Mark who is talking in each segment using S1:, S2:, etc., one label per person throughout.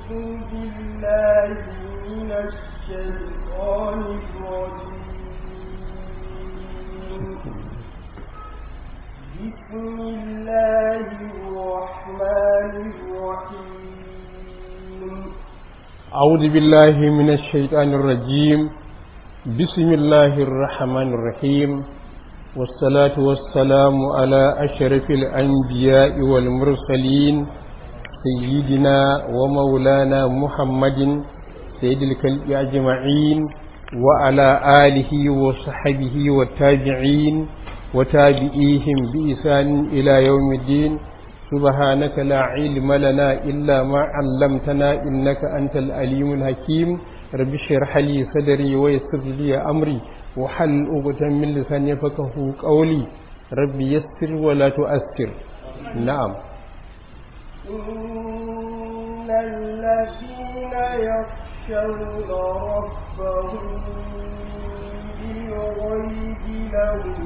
S1: بالله من الشيطان الرجيم بسم الله الرحمن الرحيم
S2: أعوذ بالله من الشيطان الرجيم بسم الله الرحمن الرحيم والصلاة والسلام على أشرف الأنبياء والمرسلين سيدنا ومولانا محمد سيد الكلب أجمعين وعلى آله وصحبه والتابعين وتابعيهم بإحسان إلى يوم الدين سبحانك لا علم لنا إلا ما علمتنا إنك أنت الأليم الحكيم رب اشرح لي صدري ويسر لي أمري وحل عقدة من لساني يفقه قولي رب يسر ولا تؤثر نعم
S1: إن الذين يخشون ربهم بالغيب لهم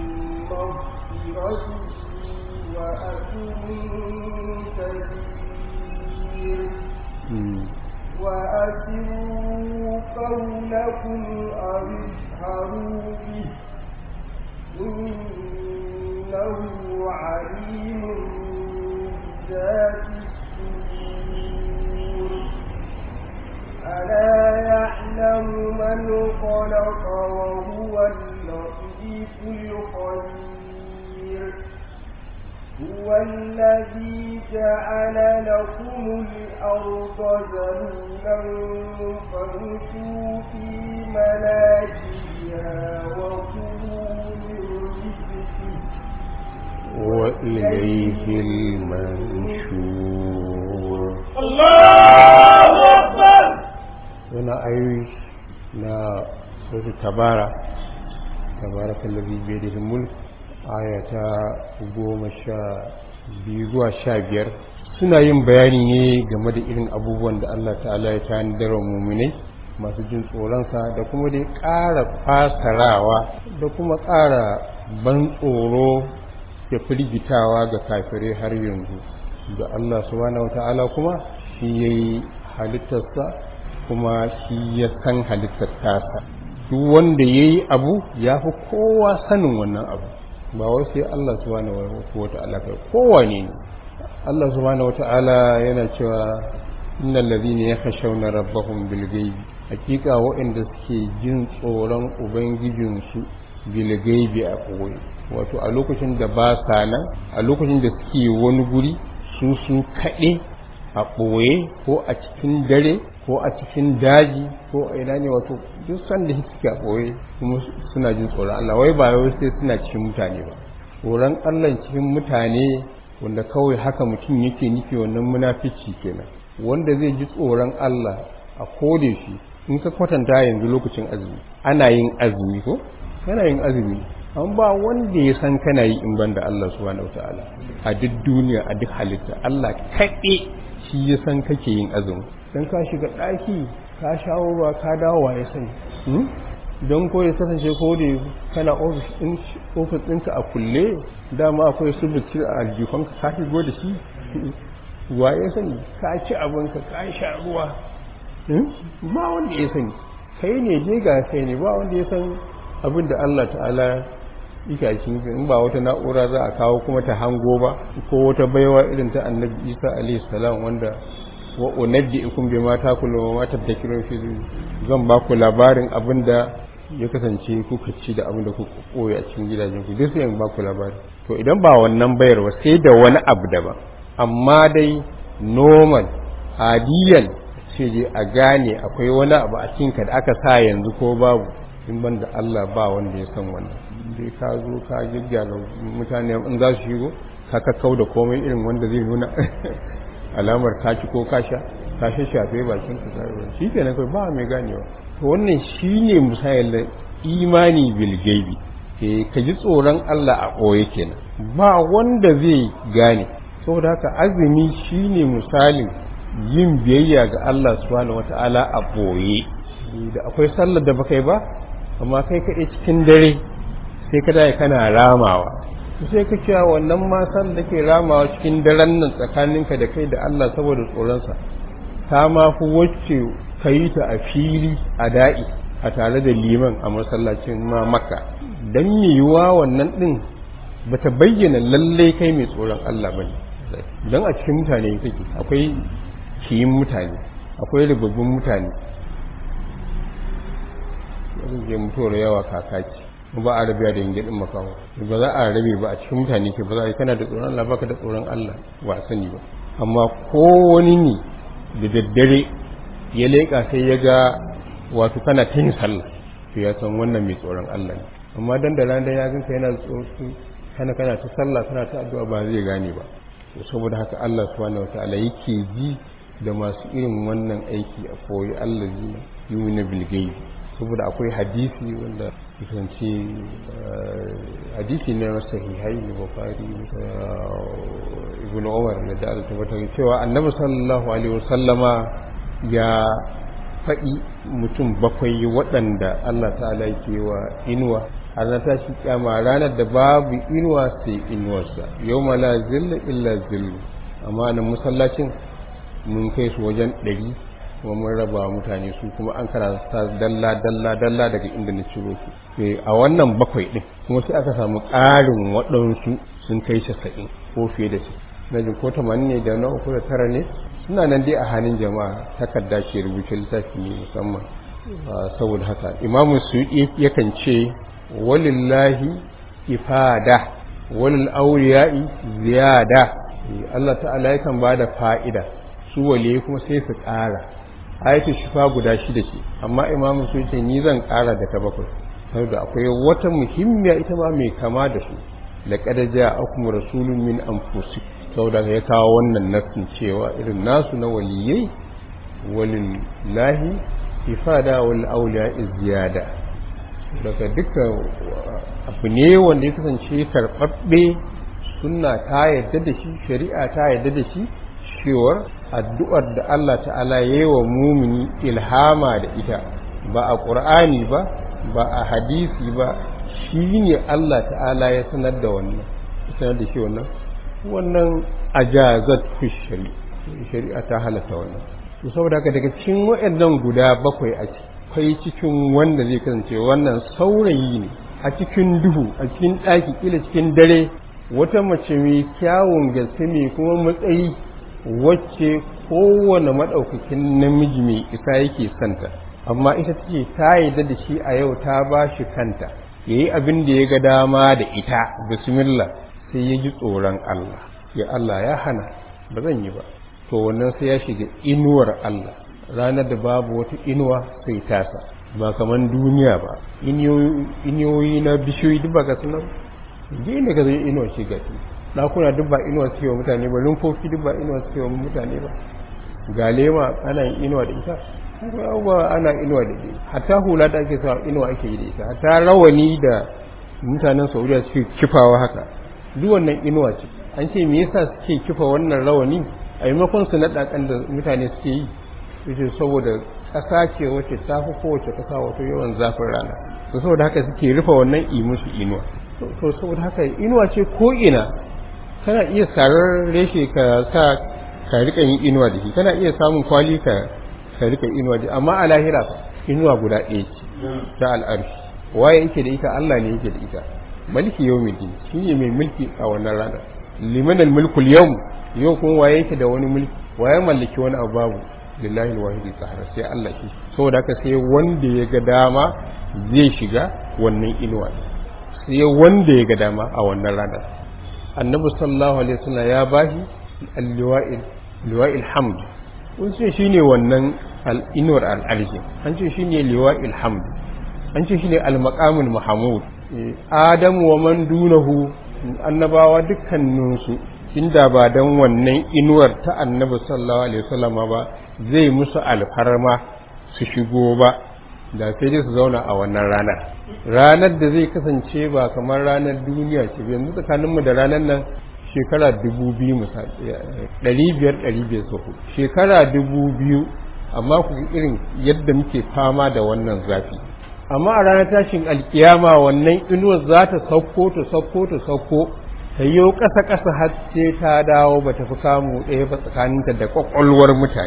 S1: مغفرة وأجر كبير وأسروا قولكم أو اجهروا به إنه عليم بذات الصدور ألا يعلم من خلق وهو اللطيف الخبير هو الذي جعل لكم الأرض ذلولا فامشوا في مناكبها وكلوا من رزقه
S2: وإليه المنشور
S1: الله أكبر
S2: هنا أيوش نا سورة تبارك تبارك الذي بيده الملك aya ta goma sha biyu zuwa sha biyar suna yin bayani ne game da irin abubuwan da Allah ta'ala ya tanadar wa muminai masu jin tsoronsa da kuma dai ƙara fasarawa da kuma ƙara ban tsoro da firgitawa ga kafirai har yanzu da Allah subhanahu wa ta'ala kuma shi ya yi halittarsa kuma shi ya san halittar tasa duk wanda ya yi abu ya fi kowa sanin wannan abu ba wai sai Allah subhanahu wata'ala kai kowane ne Allah subhanahu wata'ala yana cewa innal ladhina yakhshawna rabbahum bil ghaibi hakika waɗanda suke jin tsoron ubangijin su bil ghaibi a koyi wato a lokacin da ba sa nan a lokacin da suke wani guri su su kaɗe a ɓoye ko a cikin dare ko a cikin daji ko a ina ne wato duk sanda suke a ɓoye kuma suna jin tsoron Allah wai ba wai sai suna cikin mutane ba tsoron Allah cikin mutane wanda kawai haka mutum yake nufi wannan munafici kenan wanda zai ji tsoron Allah a kode shi in ka kwatanta yanzu lokacin azumi ana yin azumi ko kana yin azumi an ba wanda ya san kana yi in banda Allah subhanahu wataala a duk duniya a duk halitta Allah kaɗe shi ya san kake yin azumi dan ka shiga ɗaki ka shawo ruwa ka dawo wa ya sani don ko ya kasance ko da kana ofis ɗinka a kulle dama akwai su bici a aljifanka ka shigo da shi wa ya sani ka ci abinka ka sha ruwa ba wanda ya sani kai ne je ga kai ne ba wanda ya san abin da Allah ta'ala ika cikin in ba wata na'ura za a kawo kuma ta hango ba ko wata baiwa irin ta annabi isa alaihi salam wanda wa unabbi'ukum bima takulu wa ma tadhakirun fi zan ba ku labarin abinda ya kasance kuka ci da abinda kuka koya a cikin gidajen ku duk sai in ba ku labari to idan ba wannan bayarwa sai da wani abu daban amma dai normal adiyan sai dai a gane akwai wani abu a cikin ka da aka sa yanzu ko babu in ban da Allah ba wanda ya san wannan dai ka zo ka gyaggyara mutane in za su shigo ka kakkau da komai irin wanda zai nuna alamar kaci ko kasha ka shafe bakin ka sai shi kenan kai ba mai ganewa to wannan shine misalin imani bil gaibi eh ka ji tsoron Allah a koye kenan ba wanda zai gane saboda haka azumi shine misalin yin biyayya ga Allah subhanahu wataala a boye da akwai sallar da baka yi ba amma kai kaɗai cikin dare sai ka dai kana ramawa sai ka cewa wannan masan da ke ramawa cikin daren nan tsakaninka da kai da Allah saboda tsoronsa ta ma fi wacce ka yi ta a fili a da'i a tare da liman a masallacin ma maka don yiwuwa wannan ɗin ba ta bayyana lallai kai mai tsoron Allah ba ne don a cikin mutane kake akwai kiyin mutane akwai ribabbin mutane yanzu je mutuwar yawa kakaki ba a rabiya da yin makaho ba za a rabe ba a cikin mutane ke ba za a yi kana da tsoron Allah baka da tsoron Allah ba sani ba amma ko wani ne da daddare ya leƙa sai ya ga wato kana ta yin sallah to ya san wannan mai tsoron Allah ne amma dan da ran da ya ganka yana tsoro kana kana ta sallah kana ta addu'a ba zai gane ba to saboda haka Allah subhanahu wataala yake ji da masu irin wannan aiki a koyi Allah zina yumina bil gaibi saboda akwai hadisi wanda kasance hadisi ne na sahihai ne bukari ibn umar na da tabbatar cewa annabi sallallahu alaihi wasallama ya faɗi mutum bakwai waɗanda Allah ta'ala yake wa inuwa har na tashi kyama ranar da babu inuwa sai inuwarsa yau ma la zilla illa zillu amma nan masallacin mun kai su wajen ɗari kuma mun raba mutane su kuma an karanta dalla dalla dalla daga inda na ciro su a wannan bakwai din kuma sai aka samu ƙarin waɗansu sun kai casa'in ko fiye da su na jin ko tamanin ne da na uku da tara ne suna nan dai a hannun jama'a takarda ke rubuce littafi ne musamman saboda haka imamu su yakan ce walillahi ifada walil auriya'i ziyada Allah ta'ala yakan ba da fa'ida su waliye kuma sai su ƙara ayatul shifa guda shida ce amma imamu su ce ni zan ƙara da ta bakwai saboda akwai wata muhimmiya ita ma mai kama da su laqad ja'akum rasulun min anfusikum saboda ya kawo wannan nassin cewa irin nasu na waliyai walillahi ifada wal awliya ziyada daga duka abu ne wanda ya kasance karɓaɓɓe sunna ta yadda da shi shari'a ta yadda da shi cewar addu'ar da Allah ta'ala ya yi wa mumini ilhama da ita ba a ƙur'ani ba ba a hadisi ba shi ne Allah ta'ala ya sanar da wannan sanar da shi wannan wannan ajazat fi shari'a ta halatta wannan to saboda haka daga cikin waɗannan guda bakwai a kai cikin wanda zai kasance wannan saurayi ne a cikin duhu a cikin ɗaki kila cikin dare wata mace mai kyawun gaske mai kuma matsayi wacce kowane maɗaukakin namiji mai isa yake santa amma ita take ta yarda da shi a yau ta ba shi kanta ya yi abin da ya ga dama da ita bismillah sai ya ji tsoron Allah ya Allah ya hana ba zan yi ba to wannan sai ya shiga inuwar Allah ranar da babu wata inuwa sai tasa ba kaman duniya ba iniyoyi na bishiyoyi duk ba ga sunan gina ga zai inuwa shi gati ɗakuna duk ba inuwa suke wa mutane ba rumfofi duk ba inuwa suke wa mutane ba ga lema ana yin inuwa da ita ba ana inuwa da ita hatta hula da ake sa inuwa ake yi da ita hatta rawani da mutanen saudiya suke kifawa haka duk wannan inuwa ce an ce me yasa suke kifa wannan rawani a maimakon su na ɗakan da mutane suke yi yace saboda ƙasa ce wacce ta fi kowace ƙasa wato yawan zafin rana to saboda haka suke rufe wannan imusu inuwa to saboda haka inuwa ce ko ina kana iya sarar reshe ka sa ka rika yin inuwa da shi kana iya samun kwali ka ka rika inuwa da amma a lahira inuwa guda ɗaya ce ta al'arshi waye yake da ita Allah ne yake da ita maliki yawmiddin shi ne mai mulki a wannan rana liman al-mulku al-yawm yau kuma waye yake da wani mulki waye mallaki wani abu babu lillahi al-wahid al-qahhar sai Allah shi saboda haka sai wanda ya ga dama zai shiga wannan inuwa sai wanda ya ga dama a wannan ranar annabi sallallahu alaihi wasallam ya bashi al-liwa'il liwa'il hamd kun ce shine wannan al-inwar al-arshi an ce shine liwa'il hamd an ce shine al-maqamul mahmud adam wa man dunahu annabawa dukkaninsu inda ba dan wannan inuwar ta annabi sallallahu alaihi wasallam ba zai musu alfarma su shigo ba da sai dai su zauna a wannan ranar ranar da zai kasance ba kamar ranar duniya ce yanzu tsakaninmu da ranar nan shekara dubu biyu ɗari biyar ɗari biyar sau shekara dubu biyu amma ku irin yadda muke fama da wannan zafi amma a ranar tashin alkiyama wannan inuwar za ta sauko ta sauko ta sauko ta yi ƙasa ƙasa har sai ta dawo ba ta fi kamu ɗaya ba tsakaninta da ƙwaƙwalwar mutane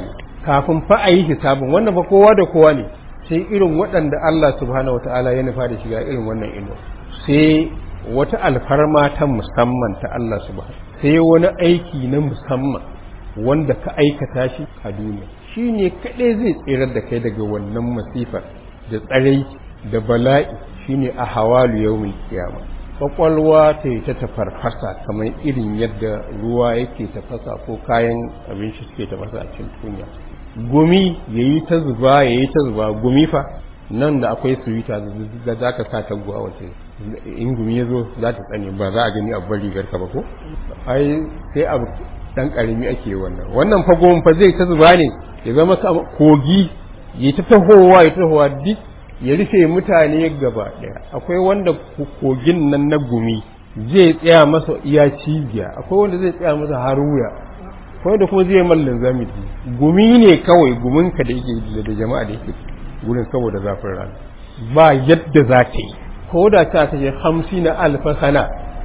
S2: kafin fa a yi hisabin wannan fa kowa da kowa ne sai irin waɗanda Allah subhanahu wata'ala ya nufa da shiga irin wannan ino sai wata alfarma ta musamman ta Allah subhanahu sai wani aiki na musamman wanda ka aikata shi a duniya shi ne kaɗai zai tsirar da kai daga wannan masifar da tsarai da bala'i shi ne a hawalu yawmin kiyama kwakwalwa ta yi ta tafarfasa kamar irin yadda ruwa yake tafasa ko kayan abinci suke tafasa a cikin tunya gumi ya yi ta zuba ya yi ta zuba gumi fa nan da akwai suwita da za ka sa ta guwa wace in gumi ya zo za ta tsane ba za a gani a bari garka ba ko ai sai abu dan karami ake wannan wannan fa goma fa zai ta zuba ne ya zama kogi ya ta tahowa ya tahowa duk ya rufe mutane gaba daya akwai wanda kogin nan na gumi zai tsaya masa iya cibiya akwai wanda zai tsaya masa har wuya akwai da kuma zai mallin zamidi gumi ne kawai guminka da yake da jama'a da yake gurin saboda zafin rana ba yadda za ta yi ko da ta ta je hamsin na alfa sana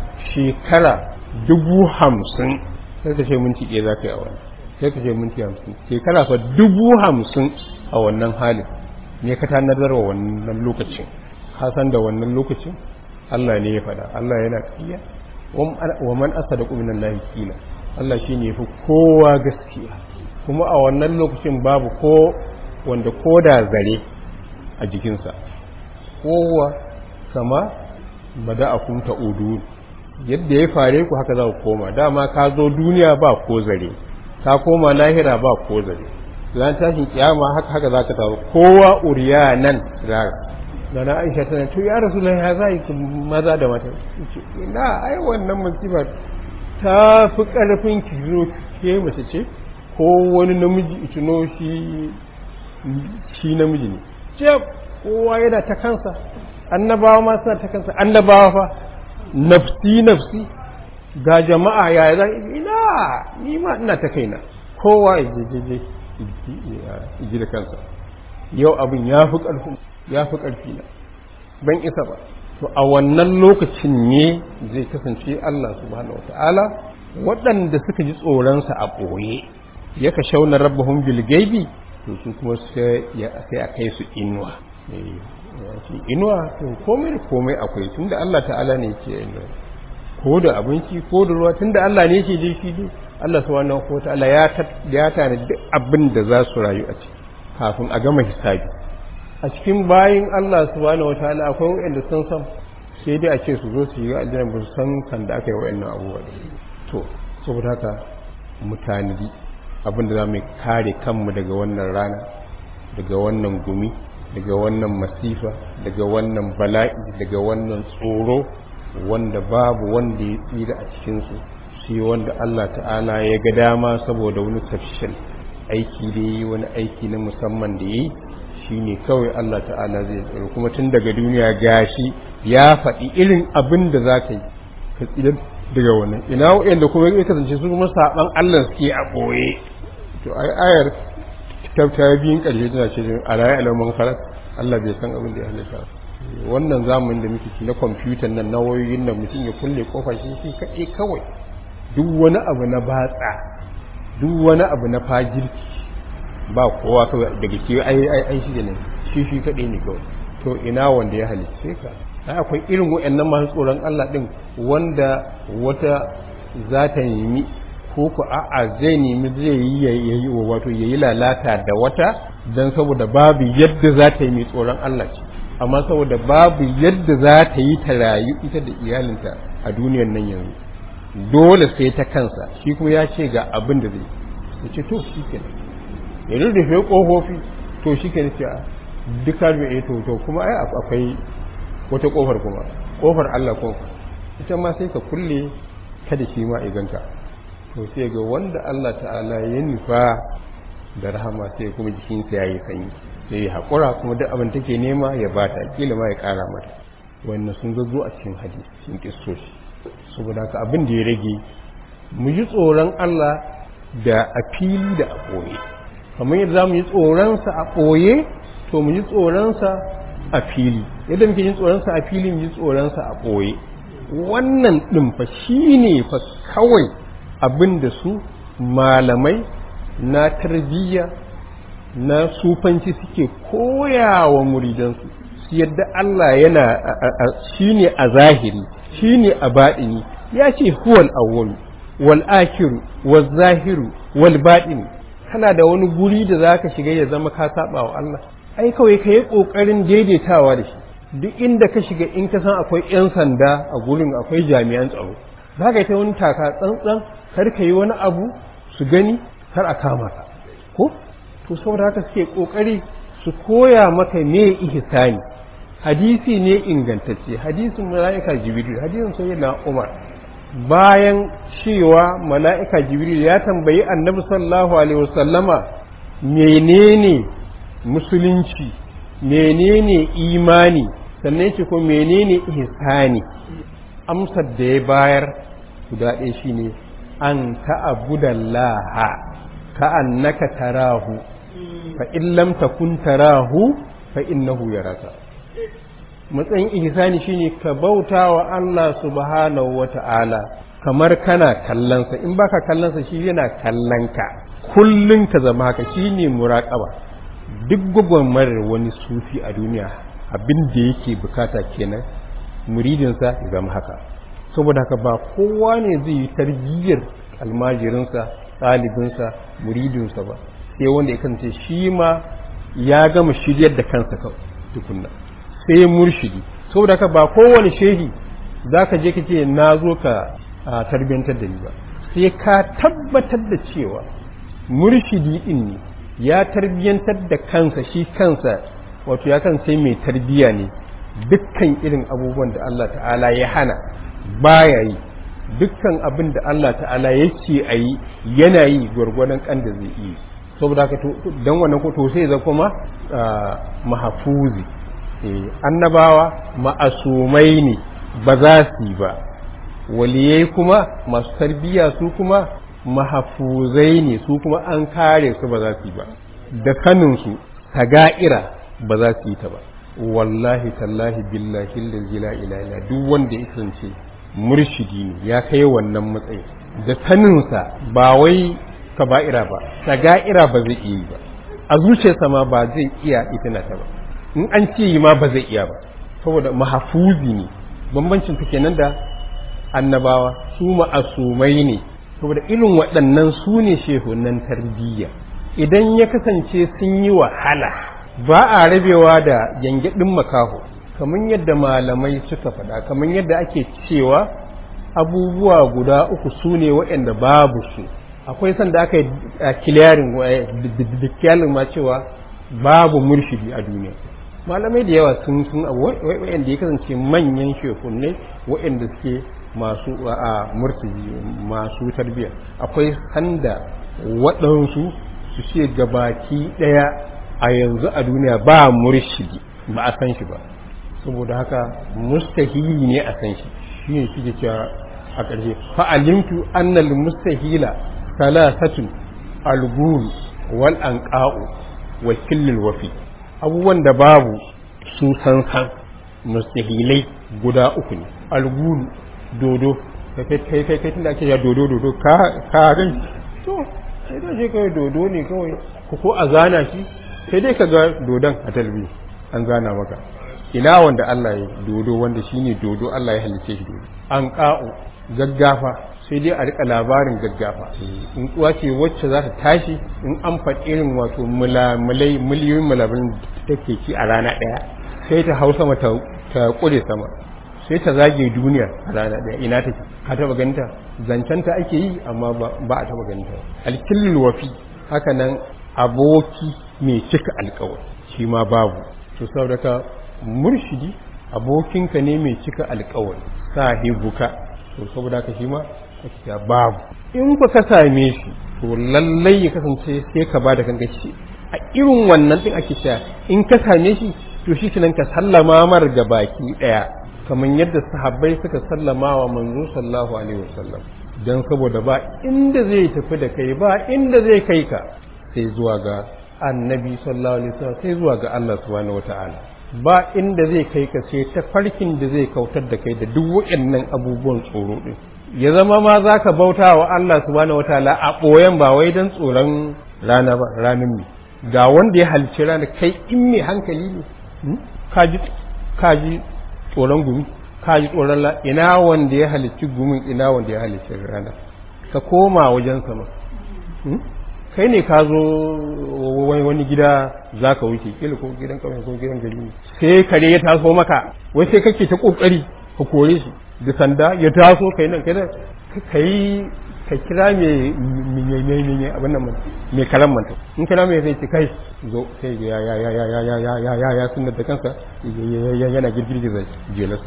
S2: shekara dubu hamsin sai ka ce minti ɗaya za ka yi a wannan sai ka ce minti hamsin shekara fa dubu hamsin a wannan halin ne ka tanadar wa wannan lokacin ka san da wannan lokacin Allah ne ya faɗa Allah yana ƙiya wa man asada min Allah kila Allah shine yafi kowa gaskiya kuma a wannan lokacin babu ko wanda ko da zare a jikinsa kowa kama bada'akum ta'udun yadda ya fare ku haka za ku koma dama ka zo duniya ba ko zare ka koma lahira ba ko zare ran tashin kiyama haka haka za ka taru kowa uriya nan rara da na aisha tana to ya rasu ya za yi maza da mata ina ai wannan musiba ta fi karfin ki zo ke mace ce ko wani namiji ituno shi shi namiji ne ce kowa yana ta kansa annabawa ma suna ta kansa annabawa fa nafsi nafsi ga jama'a ya za ina ni ma ina ta kaina kowa ya je ji da kansa yau abin ya fi ƙarfi ya fi ƙarfi na ban isa ba to a wannan lokacin ne zai kasance Allah subhanahu wata'ala waɗanda suka ji tsoronsa a ɓoye ya ka shauna rabbahun bilgaibi to su kuma sai a kai su inuwa inuwa to komai da komai akwai tunda Allah ta'ala ne ke inuwa ko da abinci ko da ruwa tunda Allah ne ke je shi dai Allah subhanahu wa ta'ala ya ya tana duk abin da za su rayu a ciki kafin a gama hisabi a cikin bayin Allah subhanahu wa ta'ala akwai wanda sun san sai dai a ce su zo su yi aljanna ba su san kan da aka yi wa'annan abubuwa to saboda haka mutane abin da za mu kare kanmu daga wannan rana daga wannan gumi daga wannan masifa daga wannan bala'i daga wannan tsoro wanda babu wanda ya tsira a cikinsu sai wanda Allah ta'ala ya ga dama saboda wani tafshin aiki da yi wani aiki na musamman da yi shi ne kawai Allah ta'ala zai tsaro kuma tun daga duniya gashi ya faɗi irin abin da za ka yi ka tsira daga wannan ina wa'anda kuma ya kasance su kuma saɓan Allah suke a ɓoye to ai ayar ta biyun ƙarshe tana ce a rayu alamun khalaq Allah bai san abin da ya halitta wannan zamanin da muke na kwamfutan nan na wayoyin nan mutum ya kulle kofa shi shi kaɗai kawai duk wani abu na batsa duk wani abu na fajirki ba kowa kawai daga ke ai ai ai shi ne shi shi kaɗai ne kawai to ina wanda ya halicce ka ai akwai irin waɗannan masu tsoron Allah din wanda wata za ta nemi ko ku a'a zai nemi zai yi yayi wato yayi lalata da wata dan saboda babu yadda za ta yi mai tsoron Allah ce amma saboda babu yadda za ta yi ta rayu ita da iyalinta a duniyar nan yanzu dole sai ta kansa shi kuma ya ce ga abin da zai ya ce to shi ke ya rurrufe ƙofofi to shi ke ce duka da ya to to kuma ai akwai wata ƙofar kuma ƙofar Allah kuma ita ma sai ka kulle kada shi ma iganka to sai ga wanda Allah ta'ala ya nufa da rahama sai kuma jikinsa ya yi sanyi sai ya haƙura kuma duk abin take nema ya bata kila ma ya ƙara mata wannan sun zazzo a cikin hadisi cikin kistoshi saboda haka abin da ya rage mu ji tsoron Allah da a fili da a ɓoye kamar yadda za mu yi tsoronsa a ɓoye to mu ji tsoronsa a fili yadda muke yin tsoronsa a fili mu ji tsoronsa a ɓoye wannan ɗin fa shi ne fa kawai abin da su malamai na tarbiyya na sufanci suke koya wa muridansu su yadda Allah yana shi ne a zahiri shi ne a baɗini ya ce huwal awwalu wal akiru wal zahiru wal baɗini kana da wani guri da za ka shiga ya zama ka saba wa Allah ai kawai ka yi ƙoƙarin daidaitawa da shi duk inda ka shiga in ka san akwai 'yan sanda a gurin akwai jami'an tsaro za ka yi ta wani taka tsantsan kar ka yi wani abu su gani kar a kama ka ko to saboda haka suke kokari su koya maka me ihsani hadisi ne ingantacce hadisin mala'ika jibril hadisin sayyidina umar bayan cewa mala'ika jibril ya tambayi annabi sallallahu alaihi wasallama menene musulunci menene imani sannan ce ko menene ihsani amsar da ya bayar guda ɗaya shine an ta'abudallaha ka'annaka tarahu fa in lam takun tarahu fa innahu yaraka matsayin ihsani shine ka bauta wa Allah subhanahu wata'ala kamar kana kallonsa in baka kallonsa shi yana kallonka kullun ka zama haka shine muraqaba duk gwagwarmarar wani sufi a duniya abin da yake bukata kenan muridinsa ya zama haka saboda haka ba kowa ne zai yi tarbiyyar almajirinsa ɗalibinsa muridinsa ba sai wanda ya kasance shi ma ya gama shiryar da kansa tukunna sai murshidi saboda haka ba kowane shehi za ka je ka ce na zo ka tarbiyyantar da ni ba sai ka tabbatar da cewa murshidi din ne ya tarbiyyantar da kansa shi kansa wato ya kan sai mai tarbiyya ne dukkan irin abubuwan da Allah ta'ala ya hana baya yi dukkan abin da Allah ta'ala ya ce a yi yana yi gwargwadon kan da zai yi saboda haka don wannan ko to sai zai kuma mahafuzi annabawa ma'asumai ne ba za su yi ba waliyai kuma masu tarbiyya su kuma mahafuzai ne su kuma an kare su ba za su yi ba da kaninsu taga'ira ba za su yi ta ba wallahi tallahi billahi lazi la ilaha duk wanda ya kasance murshidi ne ya kai wannan matsayi da saninsa ba wai kaba'ira ba taga'ira ba zai iya yi ba a zuciyarsa ma ba zai iya itina ta ba in an ce yi ma ba zai iya ba saboda mahafuzi ne bambancin ta kenan da annabawa su ma'asumai ne saboda irin waɗannan su ne shehunan tarbiyya idan ya kasance sun yi wahala ba a rabewa da gyangyaɗin makaho kamar yadda malamai suka faɗa kamar yadda ake cewa abubuwa guda uku su ne waɗanda babu su akwai sanda aka yi kiliyarin da ma cewa babu murshidi a duniya malamai da yawa sun sun waɗanda ya kasance manyan shekunai waɗanda suke masu a murtiji masu tarbiyya akwai sanda waɗansu su ce gabaki ɗaya a yanzu a duniya ba murshidi ba a san shi ba saboda haka mustahili ne a san shi shi ne shi cewa a ƙarshe fa'alimtu annal mustahila salasatun algul wal anqa'u wa killil wafi abubuwan da babu su san san mustahilai guda uku ne algul dodo kai kai kai kai tunda ake ya dodo dodo ka ka gan to sai da je kai dodo ne kawai ko ko a zana shi sai dai ka ga dodon a talbi an zana maka ina wanda Allah ya dodo wanda shine dodo Allah ya halice shi dodo an ka'u gaggafa sai dai a rika labarin gaggafa in kuwa ce wacce za ta tashi in an faɗi irin wato mulamulai miliyoyin mulamulan da take ci a rana ɗaya sai ta hau sama ta ƙure sama sai ta zage duniya a rana ɗaya ina take ka taɓa ganinta zancenta ake yi amma ba a taɓa ganinta alkillul wafi haka nan aboki mai cika alkawari shi ma babu to saboda ka murshidi abokinka ne mai cika alkawari sahibuka to saboda ka shi ma ya babu in ku ka same shi to lallai ya kasance sai ka ba da kanka shi a irin wannan din ake cewa in ka same shi to shi kenan ka sallama mar ga baki daya kamar yadda sahabbai suka sallama wa manzo sallallahu alaihi wasallam dan saboda ba inda zai tafi da kai ba inda zai kai ka sai zuwa ga annabi sallallahu alaihi wasallam sai zuwa ga Allah subhanahu wataala ba inda zai kai ka sai ta farkin da zai kautar da kai da duk waɗannan abubuwan tsoro din ya zama ma za ka bauta wa Allah subhanahu wataala a ɓoyen ba wai don tsoron rana ba ranar mi ga wanda ya halicci rana kai in mai hankali ne kaji kaji tsoron gumi kaji tsoron la ina wanda ya halicci gumin ina wanda ya halicci rana ka koma wajen sama kai ne ka zo wani gida za ka wuce kila ko gidan kawai ko gidan gari sai kare ya taso maka wai sai kake ta kokari ka kore shi da sanda ya taso kai nan kai kai ka kira me me me me abin nan me kalan manta in kira me sai ce kai zo sai ya ya ya ya ya ya ya ya ya ya sunna da kansa yana girgiza jelarsa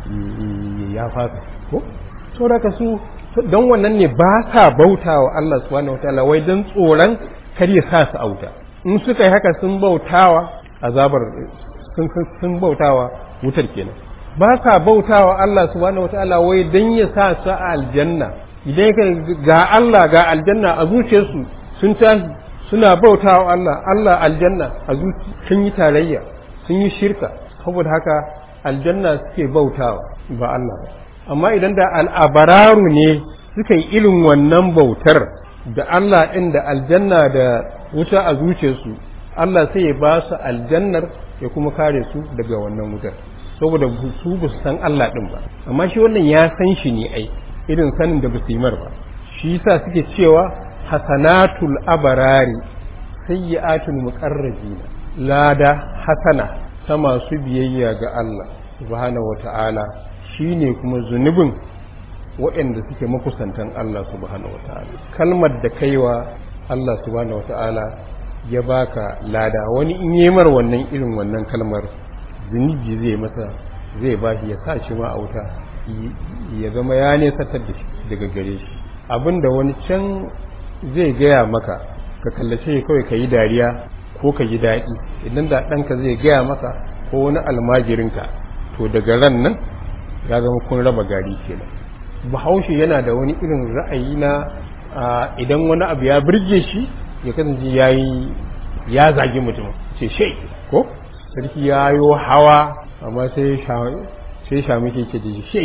S2: ya fasa ko to da ka su don wannan ne ba sa bauta wa Allah subhanahu wataala wai don tsoron kar ya sa su auta in suka yi haka sun bautawa azabar sun sun bautawa wutar kenan ba sa bautawa Allah subhanahu wataala wai don ya sa su a aljanna idan ka ga Allah ga aljanna a zuciyarsu sun tashi suna bautawa Allah Allah aljanna a zuci sun yi tarayya sun yi shirka saboda haka aljanna suke bautawa ba Allah ba amma idan da al'abararu ne suka yi irin wannan bautar da Allah ɗin da aljanna da wuta a zuciyarsu Allah sai ya ba su aljannar ya kuma kare su daga wannan wutar saboda su ba su san Allah ɗin ba amma shi wannan ya san shi ne ai irin sanin da ba su yi mar ba shi yasa suke cewa hasanatul abarari sayyi'atul muqarrabina lada hasana ta masu biyayya ga Allah subhanahu wata'ala shi ne kuma zunubin waɗanda suke makusantan Allah subhanahu wata'ala kalmar da kaiwa Allah subhanahu wata'ala ya baka lada wani in yi mar wannan irin wannan kalmar zunubi zai masa zai ba shi ya sa shi ma a wuta ya zama ya nesatar da shi daga gare shi abinda wani can zai gaya maka ka kallace kawai ka yi dariya ko ka ji daɗi idan da ɗanka zai gaya maka ko wani almajirinka to daga ran nan ya zama kun raba gari kenan bahaushe yana da wani irin ra'ayi na idan wani abu ya birge shi ya kasance ya yi ya zagi mutum ce shai ko sarki ya yi hawa amma sai sai shami ke ke ji shai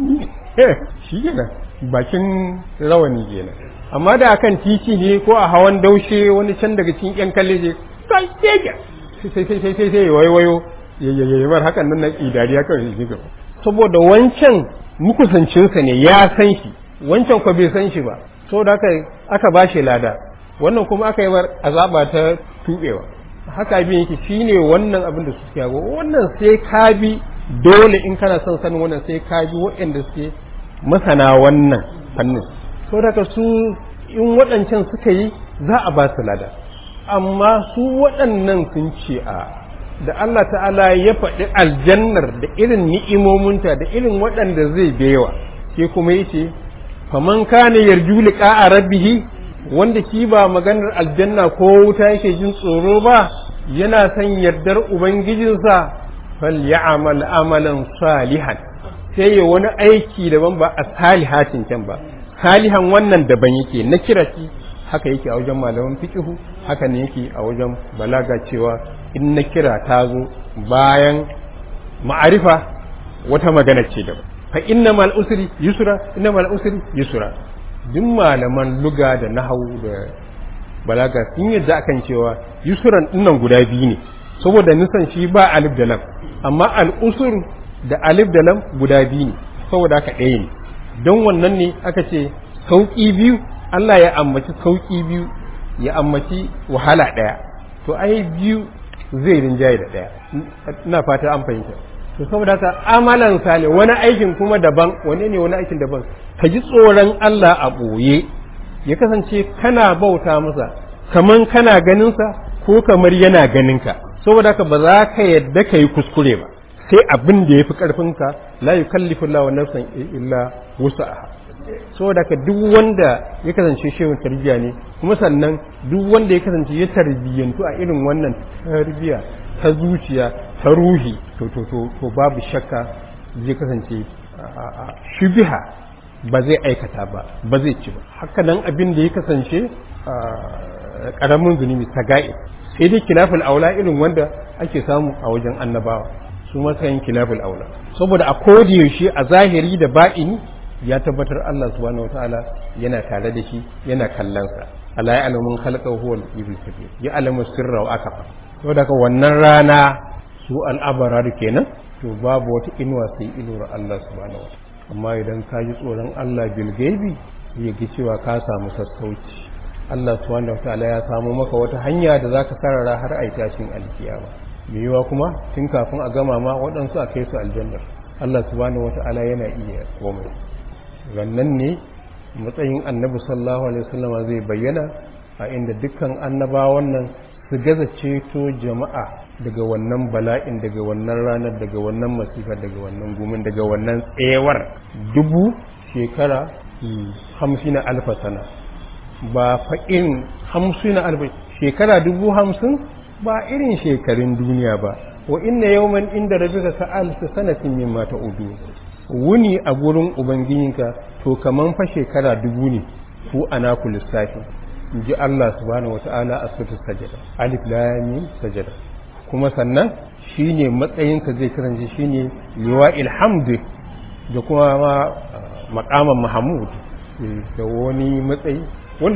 S2: shi kenan bakin rawani kenan amma da akan titi ne ko a hawan daushe wani can daga cikin yan kalle je sai sai sai sai sai sai wayo yayyayyabar hakan nan na idariya kawai shi gaba saboda wancan mukusancinsa ne ya san shi wancan ko bai san shi ba saboda haka aka ba shi lada wannan kuma aka yi war azaba ta tubewa haka abin yake shine wannan abin da suke yago wannan sai ka bi dole in kana son sanin wannan sai ka bi waɗanda suke masana wannan fannin saboda haka su in waɗancan suka yi za a ba su lada amma su waɗannan sun ce a da Allah ta'ala ya faɗi aljannar da irin ni'imominta da irin waɗanda zai bewa sai kuma yace faman kana yarju liqa'a rabbih wanda shi ba maganar aljanna ko wuta yake jin tsoro ba yana son yardar ubangijinsa falyamal amalan salihan sai ya wani aiki daban ba a salihatin can ba salihan wannan daban yake na kira shi haka yake a wajen malaman fiqhu haka ne yake a wajen balaga cewa in na kira ta zo bayan ma'arifa wata magana ce daban fa inna mal usri yusra inna mal usri yusra duk malaman luga da nahawu da balaga sun yadda akan cewa yusran dinnan guda biyu ne saboda nisan shi ba alif da lam amma al usur da alif da lam guda biyu ne saboda haka ɗaya ne don wannan ne aka ce sauƙi biyu Allah ya ammaci sauƙi biyu ya ammaci wahala ɗaya to ai biyu zai rinjaye da ɗaya ina fata an fahimta to saboda haka amalan sale wani aikin kuma daban wani ne wani aikin daban ka ji tsoron Allah a ɓoye ya kasance kana bauta masa kaman kana ganinsa ko kamar yana ganinka saboda haka ba za ka yadda ka yi kuskure ba sai abin da ya fi ƙarfinka la yukallifu Allah nafsan illa wusa'aha saboda ka duk wanda ya kasance shehun tarbiyya ne kuma sannan duk wanda ya kasance ya tarbiyyantu a irin wannan tarbiyya ta zuciya ta ruhi to to to to babu shakka zai kasance shubiha ba zai aikata ba ba zai ci ba haka nan abin da ya kasance karamin zunubi saga'i sai dai kilafin aula irin wanda ake samu a wajen annabawa su matsayin kilafin aula saboda a yaushe a zahiri da ba'ini ya tabbatar Allah subhanahu wataala yana tare da shi yana kallonsa ala ya alamun halka huwa al-ibn kabir ya alamu sirra wa akafa to daga wannan rana su al'abarar kenan to babu wata inuwa sai inuwar Allah subhanahu wa amma idan ka ji tsoron Allah bil gaibi ya ga cewa ka samu sassauci Allah subhanahu wataala ya samu maka wata hanya da zaka sarara har ai tashin alkiyama me yiwa kuma tun kafin a gama ma waɗansu a kai su aljanna Allah subhanahu wataala yana iya komai rannan ne matsayin annabi sallallahu alaihi wasallama zai bayyana a inda dukkan annabawan nan su gaza ceto jama'a daga wannan bala'in daga wannan ranar daga wannan masifa daga wannan gumin daga wannan tsewar dubu shekara hamsin alfa sana ba faɗin hamsin alfa shekara dubu hamsin ba irin shekarun duniya ba wa inna yawman inda rabbika ka alfi sanatin mimma ta'udu wuni a gurin ubangijinka to kaman fa shekara dubu ne ku ana ku lissafi in ji Allah subhanahu wata'ala a sutu sajada alif lam sajada kuma sannan shine matsayinka zai kasance shine liwa'il hamd da kuma ma maqaman mahmud da wani matsayi wanda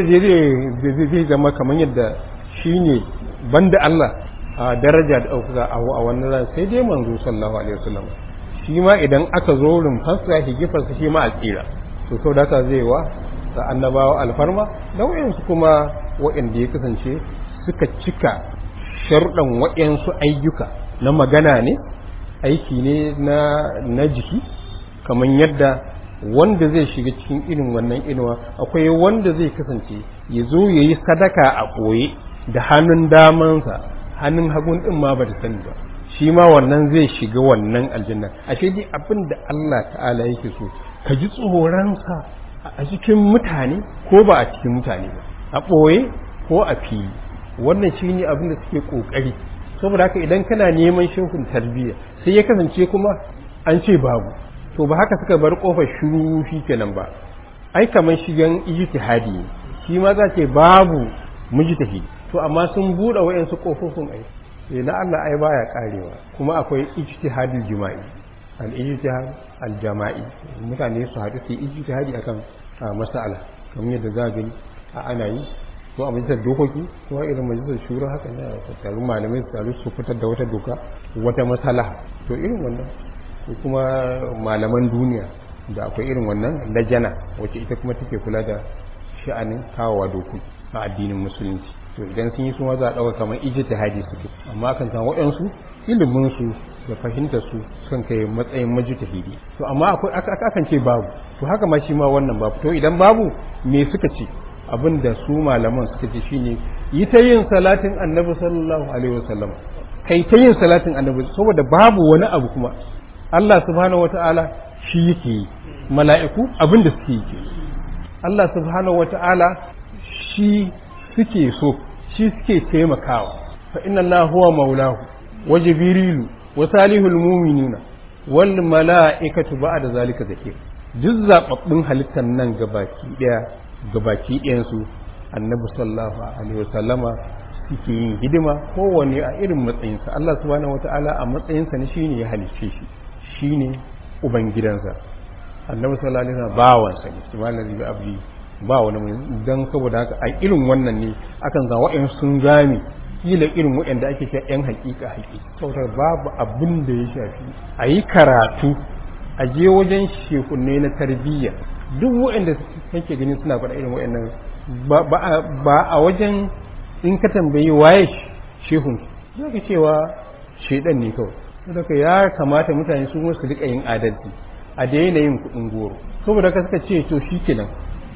S2: zai zai zama kamar yadda shine banda Allah a daraja da ɗaukaka a wannan ran sai dai manzo sallallahu alaihi wasallam shi ma idan aka zo rumfarsa higifarsa shi ma a tsira to sau da haka zai wa da annabawa alfarma da wayansu kuma wayanda ya kasance suka cika sharuɗan wayansu ayyuka na magana ne aiki ne na na jiki kamar yadda wanda zai shiga cikin irin wannan inuwa akwai wanda zai kasance ya zo ya yi sadaka a ɓoye da hannun damansa hannun hagun ɗin ma ba ta sani ba shi ma wannan zai shiga wannan aljanna ashe dai abin da Allah ta'ala yake so ka ji tsoronsa a cikin mutane ko ba a cikin mutane ba a ɓoye ko a fili wannan shi ne abin da suke ƙoƙari saboda haka idan kana neman shehun tarbiyya sai ya kasance kuma an ce babu to ba haka suka bar ƙofar shiru shi kenan ba ai kamar shigan ijtihadi ne shi ma za ce babu mujtahidi to amma sun buɗe wayansu ƙofofin ai sai na Allah ai baya karewa kuma akwai ijtihadul jima'i al ijtihad al jama'i mutane su haɗu su yi ijtihadi akan mas'ala kamar yadda za gani a ana yi ko a majalisar dokoki ko a irin majalisar shura haka ne a tattaru malamai su taru su fitar da wata doka wata matsala to irin wannan ko kuma malaman duniya da akwai irin wannan lajana wacce ita kuma take kula da sha'anin kawowa dokoki a addinin musulunci to idan sun yi suma za a ɗauka kamar ijtihadi suke amma kan san waɗansu ilimin su da fahimtar su sun kai matsayin majtahidi to amma akwai akan ce babu to haka ma shi ma wannan babu to idan babu me suka ce abin da su malaman suka ce shine yi ta yin salatin annabi sallallahu alaihi wasallam kai ta yin salatin annabi saboda babu wani abu kuma Allah subhanahu wataala shi yake yi mala'iku abin da suke yi Allah subhanahu wataala shi suke so shi suke taimakawa fa inna Allah huwa maulahu wa jibrilu wa salihul mu'minina wal mala'ikatu ba'da zalika zakir duk zababbun halittan nan gabaki daya gabaki ɗayan su annabi sallallahu alaihi wasallama suke yin hidima kowanne a irin matsayinsa Allah subhanahu wata'ala a matsayinsa ne shine ya halicce shi shine ubangidansa annabi sallallahu alaihi wasallam bawansa ne subhanallahi bi abdi ba wani mai don saboda haka a irin wannan ne akan za wa'in sun gane kila irin waɗanda ake cewa yan hakika hakika saboda babu abin da ya shafi a yi karatu a je wajen shekunne na tarbiyya duk waɗanda kake gani suna faɗa irin waɗannan ba a wajen in ka tambayi waye shehun za ka cewa shaidan ne kawai saboda ya kamata mutane su su rika yin adalci a daina yin kuɗin goro saboda ka suka ce to shi kenan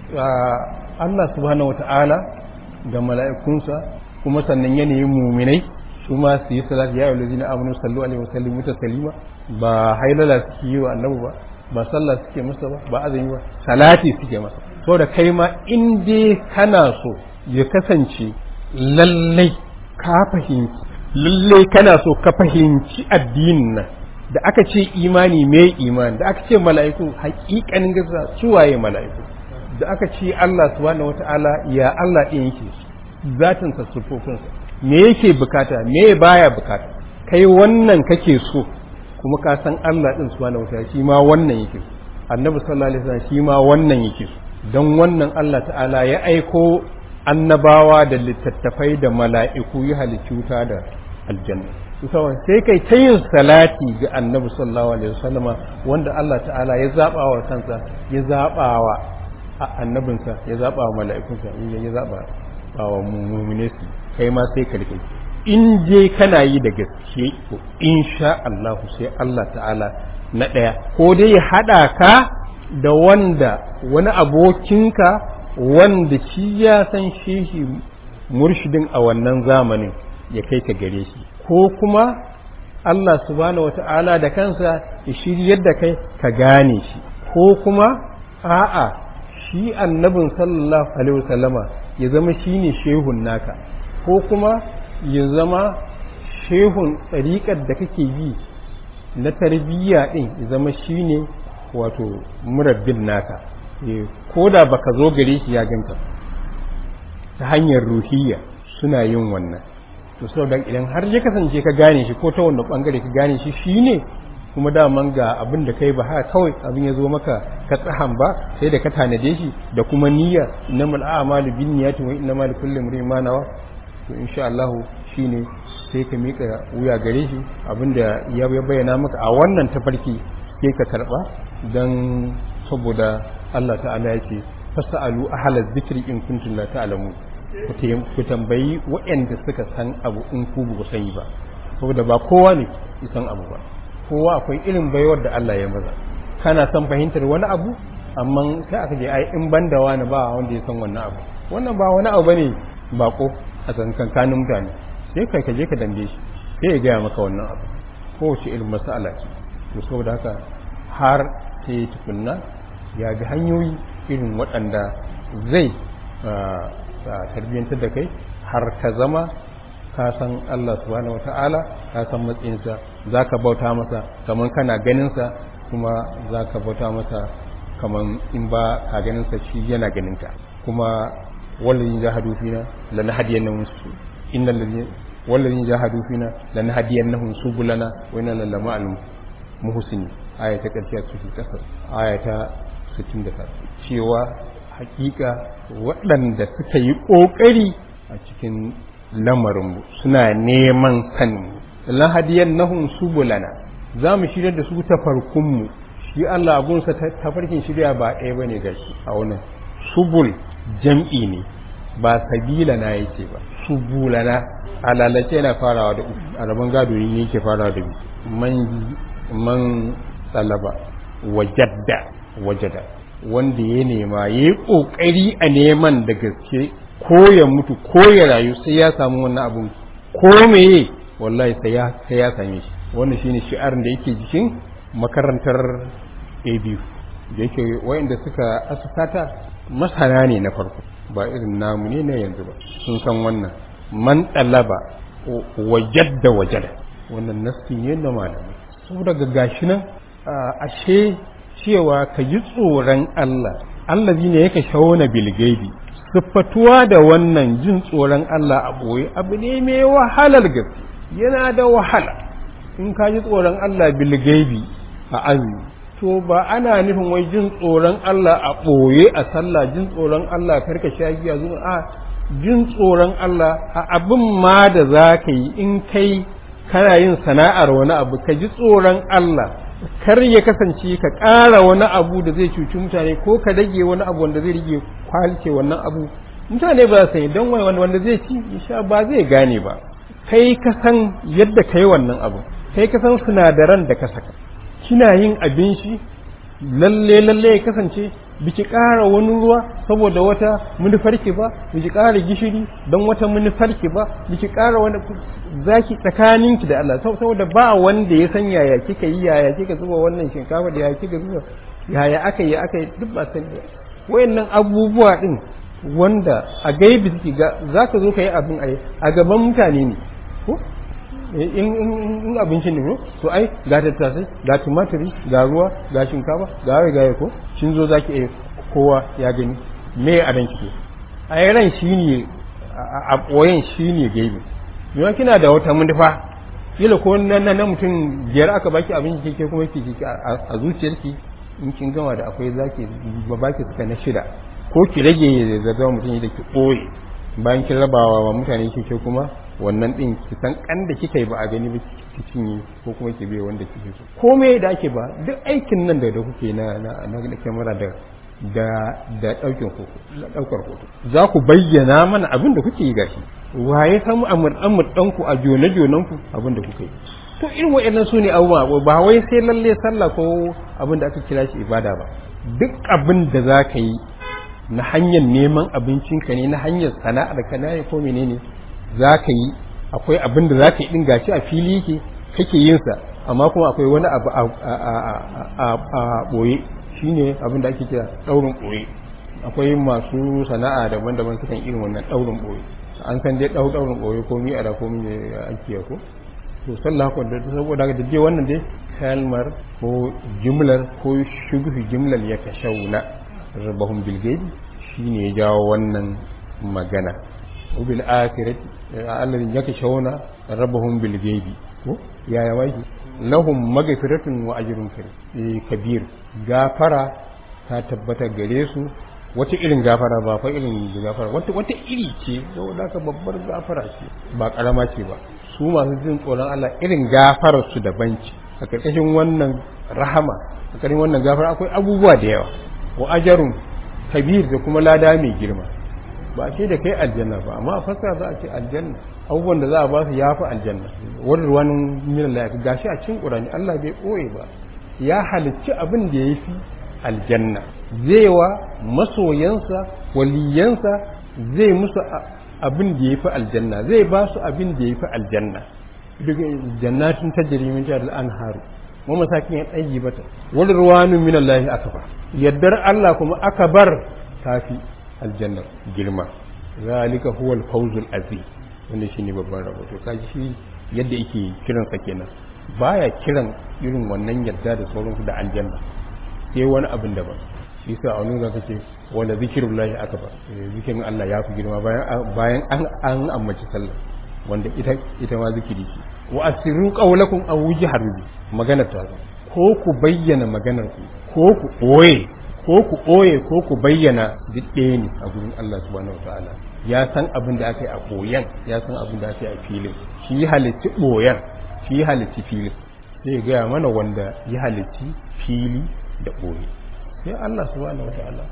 S2: Allah subhanahu wata'ala da mala'ikunsa kuma sannan yanayin muminai su ma su yi salati ya yi na aminu sallu alaihi wasallam muta salima ba hailala suke yi wa annabu ba ba sallah suke masa ba ba azumi ba salati suke masa so da kai ma in dai kana so ya kasance lallai ka fahimci lallai kana so ka fahimci addinin nan da aka ce imani mai imani da aka ce mala'iku haƙiƙanin gaza suwaye mala'iku da aka ce Allah subhanahu wata'ala ya Allah ɗin yake zatinsa sufofinsa me yake bukata me baya bukata kai wannan kake so kuma ka san Allah ɗin subhanahu wata'ala shi ma wannan yake so annabi sallallahu alaihi wasallam shi ma wannan yake so dan wannan Allah ta'ala ya aiko annabawa da littattafai da mala'iku ya halicci wuta da aljanna sai kai ta yin salati ga annabi sallallahu alaihi wasallama wanda Allah ta'ala ya zaba wa kansa ya zaba wa annabinsa ya zaba wa mala'ikunsa ya zaba wa mu'mine su kai ma sai ka rike in je kana yi da gaske to insha Allah sai Allah ta'ala na daya ko dai ya hada ka da wanda wani abokinka wanda shi ya san shehi murshidin a wannan zamanin ya kai ka gare shi ko kuma Allah subhanahu wata'ala da kansa ya shiryar da kai ka gane shi ko kuma a'a shi annabin sallallahu alaihi wasallama ya zama shine shehun naka ko kuma ya zama shehun tsariƙar da kake bi na tarbiyya din ya zama shine wato murabbin naka ko da baka zo gare shi ya ganka ta hanyar ruhiyya suna yin wannan to saboda idan har ya kasance ka gane shi ko ta wanda bangare ka gane shi shine kuma daman ga abin da kai ba haka kawai abin ya zo maka ka tsahan ba sai da ka tanade shi da kuma niyya innamal a'malu binniyati wa innamal likulli imrin ma nawa to insha Allah shine sai ka mika wuya gare shi abinda ya bayyana maka a wannan tafarki sai ka karba dan saboda Allah ta'ala ya ce fasalu ahla dhikri in kuntum la ta'lamun ku tambayi waɗanda suka san abu in ku ba sani ba saboda ba kowa ne san abu ba kowa akwai irin baiwar da Allah ya maza kana son fahimtar wani abu amma sai aka je ai in banda wani ba wanda ya san wannan abu wannan ba wani abu bane bako a tsakankanin mutane sai kai ka je ka dambe shi sai ya gaya maka wannan abu kowace irin mas'ala ce to saboda haka har sai tukunna ya bi hanyoyi irin waɗanda zai tarbiyyantar da kai har ka zama ka san Allah subhanahu wata'ala ka san matsayinsa za ka bauta masa kamar kana ganinsa kuma za ka bauta masa kamar in ba ka ganinsa shi yana ganinka kuma wallazin jahadu fina lanahdiyannahum su innal ladina wallazin jahadu fina lanahdiyannahum subulana wa inna lallama al muhsini aya ta karshe a cikin kasar aya ta 69 cewa hakika waɗanda suka yi ƙoƙari a cikin lamarinmu suna neman sani lahadiyan nahun subulana za mu shirya da su ta farkunmu shi Allah abunsa tafarkin shirya ba ɗaya ba ne ga shi a wannan subul jam'i ne ba sabila na yake ba subulana a lalace yana farawa da uku a rabon gado ne yake farawa da man man talaba wajadda wajada wanda ya nema ya yi ƙoƙari a neman da gaske ko ya mutu ko ya rayu sai ya samu wannan abun ko meye wallahi sai ya sai ya same shi wannan shine shi'arin da yake jikin makarantar ABU da yake wayanda suka asasata masana ne na farko ba irin namu ne na yanzu ba sun san wannan man talaba wajadda wajada wannan nasti ne na malamai saboda gashi nan ashe cewa ka ji tsoron Allah allazi ne yake shauna bilgaibi siffatuwa da wannan jin tsoron Allah a ɓoye abu ne mai wahalar gaske yana da wahala in ka ji tsoron Allah bilgaibi a azumi to ba ana nufin wai jin tsoron Allah a ɓoye a sallah jin tsoron Allah karka sha giya zuwa a jin tsoron Allah a abin ma da za ka yi in kai kana yin sana'ar wani abu ka ji tsoron Allah kar ya kasance ka ƙara wani abu da zai cuci mutane ko ka rage wani abu wanda zai rage kwalce wannan abu mutane ba su yi don wanda zai ci sha ba zai gane ba kai ka san yadda ka yi wannan abu kai ka san sinadaran da ka saka kina yin abin shi lalle lalle ya kasance biki ƙara wani ruwa saboda wata manufarki ba biki ƙara gishiri don wata manufarki ba biki ƙara wani zaki tsakaninki da Allah saboda ba wanda ya san yaya kika yi yaya kika zuba wannan shinkafa da yaya kika zuba yaya aka yi aka yi duk ba san wayannan abubuwa din wanda a gaibi suke ga zaka zo ka yi abin a gaban mutane ne ko in abincin ne to ai ga tattasai ga tumatiri ga ruwa ga shinkafa ga wai ga ko kin zo zaki iya kowa ya gani me a ran kike ai ran shine a boyen shine gaibi yawan kina da wata manufa kila ko nan na mutum biyar aka baki abinci kike kuma kike a zuciyarki in kin gama da akwai zaki ba baki suka na shida ko ki rage da zama mutum da ki boye bayan kin rabawa wa mutane kike kuma wannan din ki san kan da kika yi ba a gani ba ki cinye ko kuma ki bai wanda kike so komai da ake ba duk aikin nan da da kuke na na na kamera da da da daukin hoto daukar hoto za ku bayyana mana abin da kuke yi gashi waye samu amur amur danku a jone jonan ku abin da kuke yi to irin waɗannan su ne abubuwa ba wai sai lalle sallah ko abin da aka kira shi ibada ba duk abin da za ka yi na hanyar neman abincinka ne na hanyar sana'ar ka ne ko menene za ka yi akwai abin da za ka yi ɗin gashi a fili yake kake yin sa amma kuma akwai wani abu a ɓoye shine abin da ake kira ɗaurin ɓoye akwai masu sana'a daban-daban sukan irin wannan ɗaurin ɓoye an san dai ɗau ɗaurin ɓoye ko mi a da ko mi ake ko to sallah ko da saboda da dai wannan dai kalmar ko jumlar ko shubhi jumlar ya kashauna rabahum bil gaibi shine ya jawo wannan magana ubil akhirati alladhi yakshawna rabahum bil gaibi ko yaya wai lahum maghfiratun wa ajrun kabir gafara ta tabbata gare su wata irin gafara ba fa irin gafara wata wata iri ce saboda ka babbar gafara ce ba karama ce ba su masu jin tsoron Allah irin gafarar su daban ce a karkashin wannan rahama a karkashin wannan gafara akwai abubuwa da yawa wa ajarun kabir da kuma lada mai girma ba a ce da kai aljanna ba amma a fasara za a ce aljanna abubuwan da za a ba su ya fi aljanna wani ruwanin minan lafi gashi a cin ƙurani Allah bai ɓoye ba ya halicci abin da ya fi aljanna zai wa masoyansa waliyansa zai musu abin da ya fi aljanna zai ba su abin da ya fi aljanna daga jannatin tajri min tahtiha al-anharu wa masakin ya tsayi bata wal ruwanu min Allah akbar yaddar Allah kuma akbar tafi aljanna girma zalika huwa al-fawzul azim wannan shine babban rabo to kaji shi yadda yake kiran sa kenan baya kiran irin wannan yadda da sauransu da aljanna sai wani abin daban shi sa a nuna kace wala zikrullahi akbar zikirin Allah ya fi girma bayan bayan an an ammaci sallah wanda ita ita ma zikiri ce wa asirru qawlakum aw wujhar bi magana ta ko ku bayyana maganar ku ko ku boye ko ku boye ko ku bayyana duk ɗaya ne a gurin Allah subhanahu wataala ya san abin da aka yi a boyen ya san abin da aka yi a filin shi halitti boyen shi halitti filin sai gaya mana wanda ya halitti fili da boye sai Allah subhanahu wataala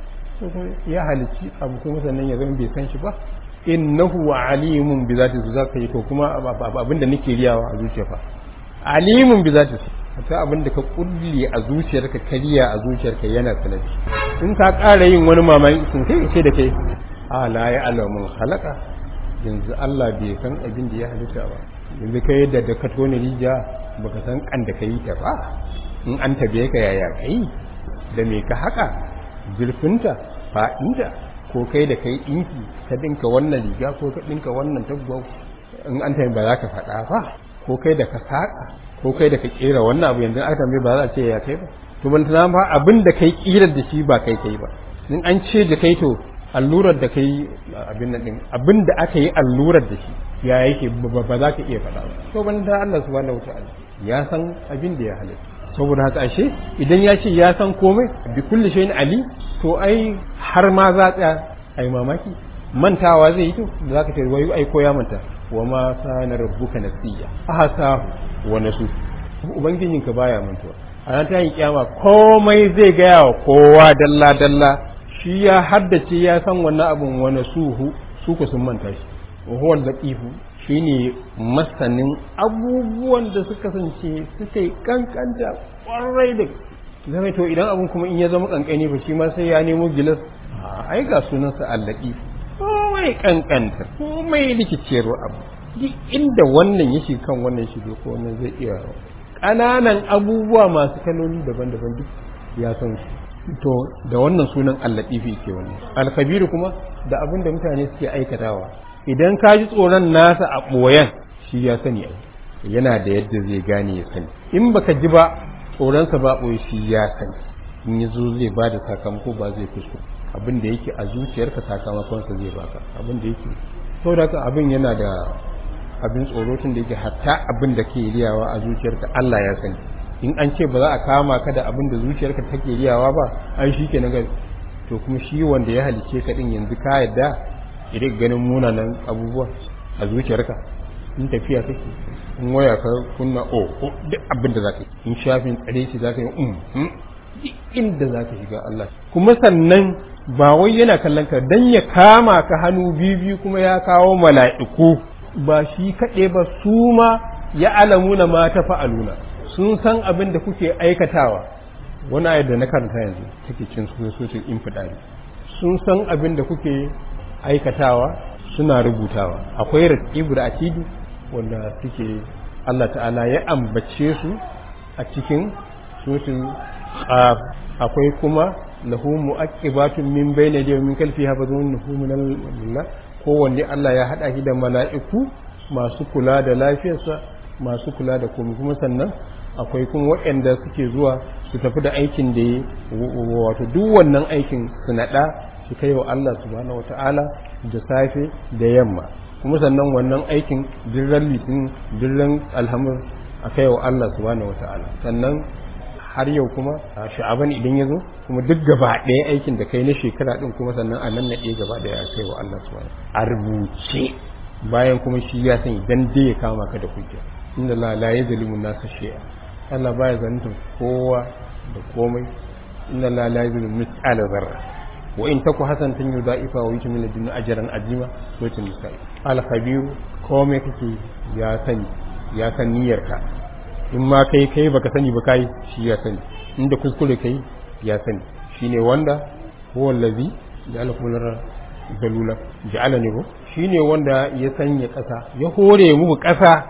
S2: ya halitti abu kuma sannan ya zama bai san shi ba innahu alimun bi zati su zaka yi ko kuma abinda nake riyawa a zuciya fa alimun bi zati su ta abinda ka kulli a zuciyarka kariya a zuciyarka yana sanadi in ka ƙara yin wani mamaki sun sai ce da kai a la ya alamun halaka yanzu Allah bai san abin da ya halitta ba yanzu kai yadda da ka tone rijiya baka san kan da kai ta ba in an tabe ka yaya kai da me ka haka zurfinta fa'inta ko kai da kai ɗinki ka ɗinka wannan riga ko ka ɗinka wannan tagwa in an tayi ba za ka faɗa ba ko kai da ka saƙa ko kai da ka ƙera wannan abu yanzu aka tambaye ba za a ce ya kai ba to ban tana ba abin da kai ƙirar da shi ba kai kai ba in an ce da kai to allurar da kai abin nan din abin da aka yi allurar da shi ya yake ba za ka iya faɗa ba to ban ta Allah subhanahu wataala ya san abin da ya halitta saboda haka ashe idan ya ce ya san komai bi kulli shay'in ali to ai har ma za tsaya ai mamaki mantawa zai yi to da zaka ce wai ai ko ya manta wa ma kana rabbuka nasiya ahasa wa nasu ubangijinka baya mantuwa a ran ta yi kiyama komai zai gaya wa kowa dalla dalla shi ya haddace ya san wannan abun wa nasuhu su ku sun manta shi wa huwa al-latifu shine masanin abubuwan da suka kasance suka yi kankanta kwarai da zama to idan abun kuma in ya zama kankani ba shi ma sai ya nemo gilas ai ga sunansa allaki komai kankanta komai rikiciyar abu duk inda wannan ya shiga kan wannan shiga ko wannan zai iya ƙananan abubuwa masu kaloli daban-daban duk ya san su to da wannan sunan allatifi ke wannan alkabiru kuma da abin da mutane suke aikatawa idan ka ji tsoron nasa a ɓoyen shi ya sani ai yana da yadda zai gane ya sani in baka ji ba tsoronsa ba ɓoye shi ya sani in ya zo zai ba da sakamako ba zai kusko abin da yake a zuciyarka sakamakonsa zai baka abin da yake sau da haka abin yana da abin tsoro tun da yake hatta abin da ke riyawa a zuciyarka Allah ya sani in an ce ba za a kama ka da abin da zuciyarka take riyawa ba ai shi ke na to kuma shi wanda ya halice ka din yanzu ka yadda idan ganin munanan abubuwa a zuciyarka in tafiya kake in waya ka kunna o o duk abin da zaka yi in shafin tsare shi zaka yi um duk inda zaka shiga Allah kuma sannan ba wai yana kallon ka dan ya kama ka hannu biyu kuma ya kawo mala'iku ba shi kaɗai ba su ma ya alamuna ma ta fa'aluna sun san abin da kuke aikatawa wani ayar da na karanta yanzu take cin sosai infidari sun san abin da kuke aikatawa suna rubutawa akwai raqibu da atidu wanda suke Allah ta'ala ya ambace su a cikin suratul qaf akwai kuma lahu mu'aqibatun min bayni yadayhi min khalfi hafazunhu min Allah kowanne Allah ya hada shi da mala'iku masu kula da lafiyarsa masu kula da komai kuma sannan akwai kuma waɗanda suke zuwa su tafi da aikin da ya wato duk wannan aikin su naɗa su kai wa Allah subhanahu wata'ala da safe da yamma kuma sannan wannan aikin dirran litin dirran alhamur a kai wa Allah subhanahu wata'ala sannan har yau kuma a sha'aban idan ya zo kuma duk gaba ɗaya aikin da kai na shekara ɗin kuma sannan a nan na ɗaya gaba ɗaya a kai wa Allah subhanahu a rubuce bayan kuma shi ya sani dan dai ya kama ka da hujja inda la la yazlimu nasa shay'a Allah baya zalunta kowa da komai inna la la yazlimu mithqala dharra wa in taku hasanatan yudaifa wa yuti min ladunna ajran azima suratul nisa al khabir komai kake ya sani ya san niyyarka in ma kai kai baka sani ba kai shi ya sani inda kuskure kai ya sani shine wanda huwa allazi ja'ala kullu zalula ja'ala ne ko shine wanda ya sanya kasa ya hore muku kasa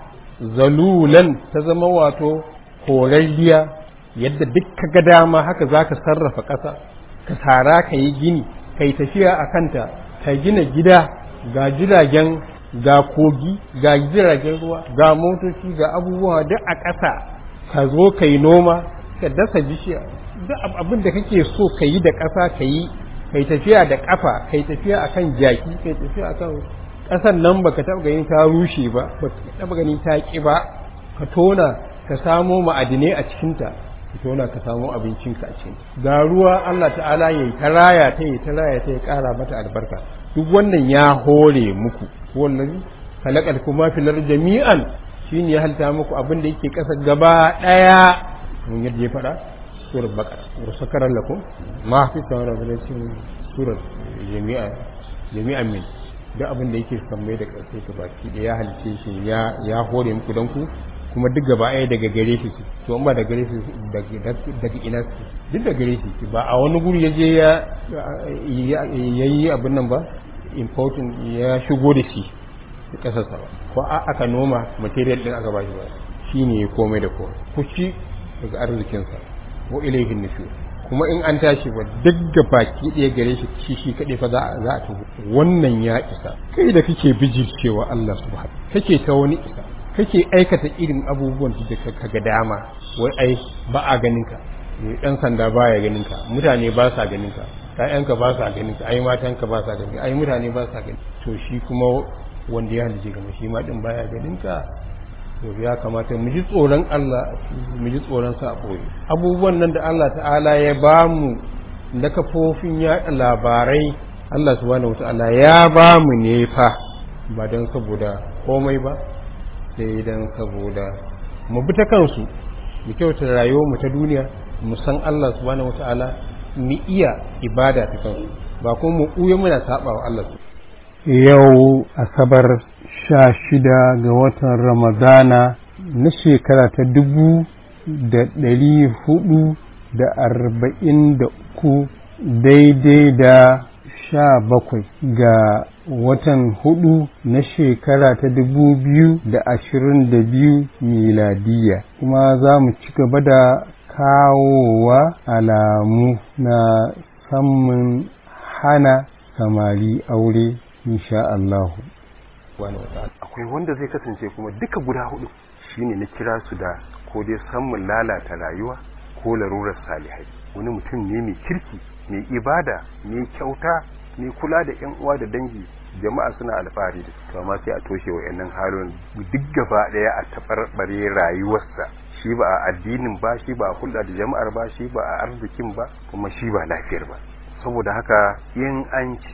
S2: zalulan ta zama wato horarriya yadda duk ka ga dama haka za ka sarrafa ƙasa ka tara ka yi gini ka yi tafiya a kanta ka gina gida ga jiragen ga kogi ga jiragen ruwa ga motoci ga abubuwa duk a ƙasa ka zo ka yi noma ka dasa bishiya duk abin da kake so ka yi da ƙasa ka yi ka yi tafiya da ƙafa ka yi tafiya a kan jaki ka yi tafiya a kan ƙasar nan baka taɓa ganin ta rushe ba baka taɓa ganin ta ƙi ba ka tona ka samo ma'adinai a cikinta ka tona ka samo abincinka a cikin ga ruwa Allah ta'ala ya yi ta raya ta yi ta raya ta ya ƙara mata albarka duk wannan ya hore muku wallazi kalakal kuma filar jami'an shine ya halta muku abin da yake ƙasa gaba ɗaya mun yadda ya faɗa surar bakara wa sakarar lakum ma fi tsawon revelation surar jami'a jami'an min duk abin da yake sammai da ƙarfe ta baki da ya halice shi ya hore muku don ku kuma duk gaba ɗaya daga gare shi to in ba da gare shi daga ina su duk da gare shi ba a wani guri ya je ya yi abin nan ba important ya shigo da shi ƙasarsa ba ko aka noma material ɗin aka ba shi ba shi ne komai da komai ku ci daga arzikinsa wa ilaihin nushur kuma in an tashi ba duk da baki ɗaya gare shi shi shi kaɗai fa za a tuhu wannan ya isa kai da kake bijircewa Allah subhanahu kake ta wani isa kake aikata irin abubuwan da ka ga dama wai ai ba a ganin ka ɗan sanda baya ganin ka mutane ba sa ganin ka ƴaƴanka ba sa ganin ka ai matanka ba sa ganin ka ai mutane ba sa ganin to shi kuma wanda ya halice gama shi ma din baya ganin ka to ya kamata mu ji tsoron Allah mu ji tsoron sa boye abubuwan nan da Allah ta'ala ya ba mu na kafofin yaɗa labarai Allah subhanahu wata'ala ya ba mu ne fa ba don saboda komai ba sai don saboda mu bi ta kansu mu kyauta rayuwar mu ta duniya mu san Allah subhanahu wata'ala mu iya ibada ta kansu ba kuma mu ɓuya muna saba wa Allah yau asabar sha shida ga watan ramadana na shekara ta dubu da ɗari hudu da arba'in da uku daidai da sha bakwai ga watan hudu na shekara ta dubu biyu da ashirin da biyu miladiya kuma za mu ci gaba da kawowa alamu na samun hana samari aure insha Allah
S3: akwai wanda zai kasance kuma duka guda hudu shine na kira su da ko dai samun lalata rayuwa ko larurar salihai wani mutum ne mai kirki mai ibada mai kyauta mai kula da yan uwa da dangi jama'a suna alfahari da to amma sai a toshe wa yannan halin duk gaba daya a tabarbare rayuwarsa shi ba a addinin ba shi ba a hulɗa da jama'ar ba shi ba a arzikin ba kuma shi ba lafiyar ba saboda haka in an ce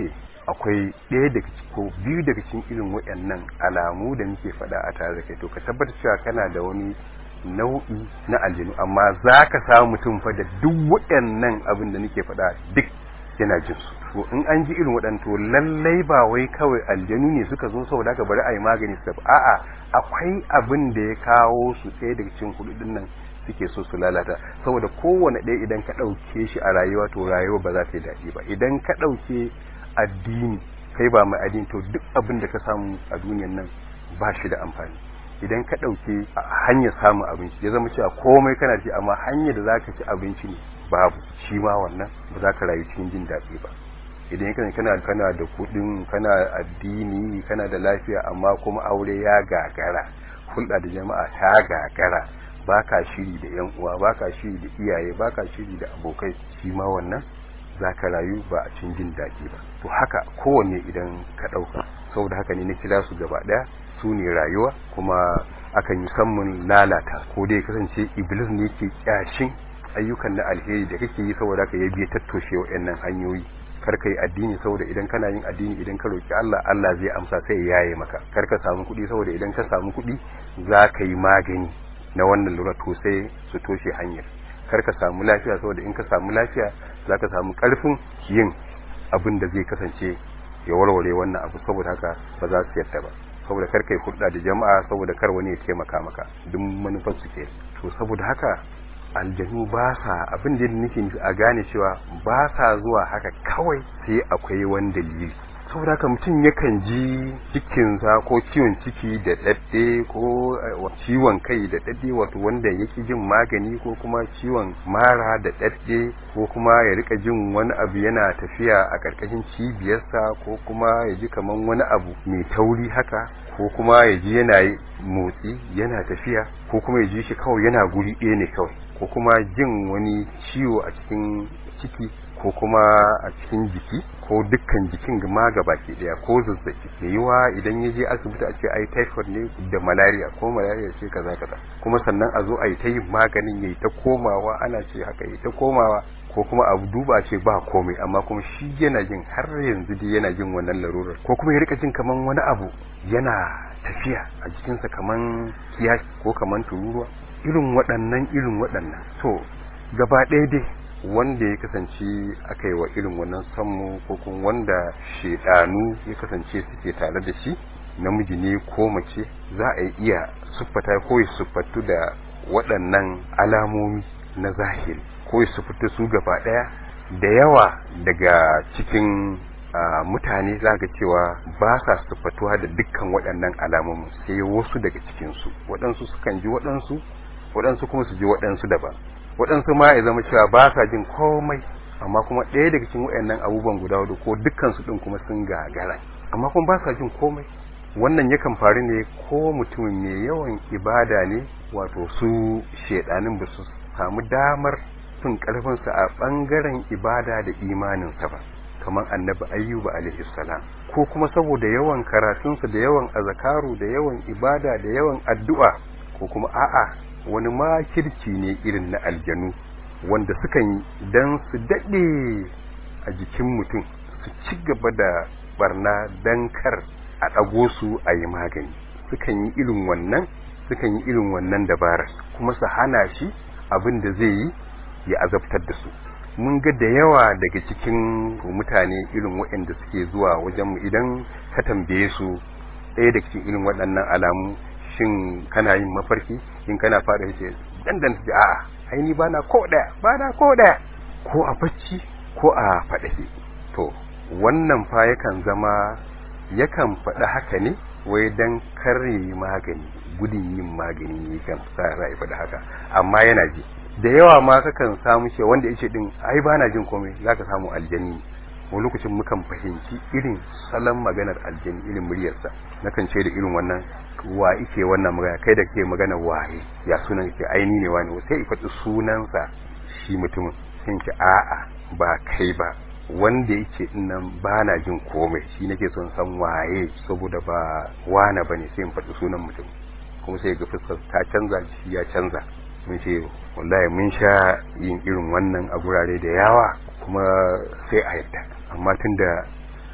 S3: akwai ɗaya daga ko biyu daga cikin irin waɗannan alamu da muke faɗa a tare da kai to ka tabbatar cewa kana da wani nau'i na aljanu amma za ka samu mutum fa da duk waɗannan abin da nake faɗa duk yana jin su to in an ji irin waɗannan to lallai ba wai kawai aljanu ne suka zo saboda haka bari a yi magani su a'a akwai abin da ya kawo su ɗaya daga cikin kuɗin nan suke so su lalata saboda kowane ɗaya idan ka ɗauke shi a rayuwa to rayuwa ba za ta yi daɗi ba idan ka ɗauke addini kai ba mai addini to duk abin da ka samu a duniyan nan ba shi da amfani idan ka ɗauke hanyar samun abinci ya zama cewa komai kana ci amma hanyar da za ka ci abinci ne babu shi ma wannan ba za ka rayu cikin jin daɗi ba idan kana kana kana da kuɗin kana addini kana da lafiya amma kuma aure ya gagara hulɗa da jama'a ta gagara baka shiri da yan uwa baka shiri da iyaye baka shiri da abokai shi ma wannan zaka rayu ba a cikin jin daɗi ba to haka kowanne idan ka ɗauka saboda haka ne na kira su gaba ɗaya su ne rayuwa kuma akan yi sammun lalata ko dai kasance iblis ne ke kyashin ayyukan na alheri da kake yi saboda ka ya biya tattoshe wa'annan hanyoyi kar ka yi addini saboda idan kana yin addini idan ka roki Allah Allah zai amsa sai ya yaye maka kar ka samu kuɗi saboda idan ka samu kuɗi za ka yi magani na wannan lura to sai su toshe hanyar kar ka samu lafiya saboda in ka samu lafiya za ka samu ƙarfin yin abin da zai kasance ya warware wannan abu saboda haka ba za su yadda ba saboda kar kai hulɗa da jama'a saboda kar wani ya taimaka maka duk manufar su ke to saboda haka aljanu ba sa abin da nake a gane cewa ba sa zuwa haka kawai sai akwai wani dalili saboda haka mutum yakan ji cikinsa ko ciwon ciki da ɗaɗɗe ko ciwon kai da ɗaɗɗe wato wanda yake jin magani ko kuma ciwon mara da ɗaɗɗe ko kuma ya rika jin wani abu yana tafiya a ƙarƙashin cibiyarsa ko kuma ya ji kaman wani abu mai tauri haka ko kuma ya ji yana motsi yana tafiya ko kuma ya ji shi kawai yana guri ɗaya ne kawai ko kuma jin wani ciwo a cikin ciki ko kuma a cikin jiki ko dukkan jikin ma baki daya ko zazzabi mai yiwa idan ya je asibiti a ce ai typhoid ne da malaria ko malaria ce kaza kaza kuma sannan a zo a yi ta yin maganin yayi ta komawa ana ce haka yi ta komawa ko kuma abu duba ce ba komai amma kuma shi yana jin har yanzu dai yana jin wannan larurar ko kuma ya rika jin kaman wani abu yana tafiya a jikinsa kaman kiyashi ko kaman tururuwa irin waɗannan irin waɗannan to gaba ɗaya dai wanda ya kasance aka yi wa irin wannan sammu ko kuma wanda shedanu ya kasance suke tare da shi namiji ne ko mace za a iya siffata ko ya siffatu da waɗannan alamomi na zahiri ko ya siffatu su gaba ɗaya da yawa daga cikin mutane za ga cewa ba sa siffatuwa da dukkan waɗannan alamomin sai wasu daga cikinsu waɗansu sukan ji waɗansu waɗansu kuma su ji waɗansu daban waɗansu ma ya zama cewa ba sa jin komai amma kuma ɗaya daga cikin waɗannan abubuwan guda hudu ko dukkansu ɗin kuma sun gagara amma kuma ba sa jin komai wannan yakan faru ne ko mutumin mai yawan ibada ne wato su shaidanin ba su samu damar fin ƙarfinsa a ɓangaren ibada da imaninsa ba kamar annabi ayyuba alaihi salam ko kuma saboda yawan karatunsa da yawan azakaru da yawan ibada da yawan addu'a ko kuma a'a wani makirci ne irin na aljanu wanda sukan yi don su daɗe a jikin mutum su ci gaba da barna don kar a ɗago su a yi magani sukan yi irin wannan sukan yi irin wannan dabarar kuma su hana shi abin da zai yi ya azabtar da su mun ga da yawa daga cikin mutane irin waɗanda suke zuwa wajenmu idan ka tambaye su ɗaya daga cikin irin waɗannan alamu shin kana yin mafarki in kana fara yace dandan ji a'a ai ni bana ko daya bana ko daya ko a bacci ko a fadahi to wannan fa yakan zama yakan faɗa haka ne wai dan kare magani gudun yin magani ne kan sa rai faɗa haka amma yana ji da yawa ma kakan samu shi wanda yace din ai bana jin komai zaka samu aljanni wani lokacin mukan fahimci irin salon maganar aljani irin muryarsa nakan ce da irin wannan wa ike wannan magana kai da ke magana waye ya sunan ke aini ne wani sai i faɗi sunansa shi mutumin sai ce a'a ba kai ba wanda yake nan ba na jin komai shi nake son san waye saboda ba wana ba ne sai in faɗi sunan mutum kuma sai ga fuskar ta canza shi ya canza mun ce wallahi mun sha yin irin wannan a gurare da yawa kuma sai a yadda amma tunda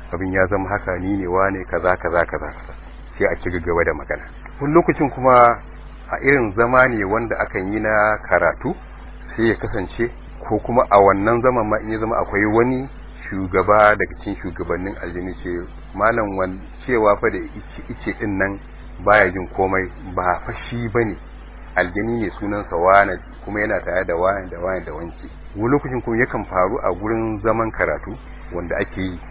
S3: abin ya zama haka ni ne wane kaza kaza kaza sai a ci gaba da magana wani lokacin kuma a irin zama ne wanda akan yi na karatu sai ya kasance ko kuma a wannan zaman ma in ya zama akwai wani shugaba daga cikin shugabannin aljini ce malam wan cewa fa da ice ice din nan baya jin komai ba fa shi bane aljini ne sunansa wane kuma yana tare da wane da wane da wanke wani lokacin kuma yakan faru a gurin zaman karatu wanda ake yi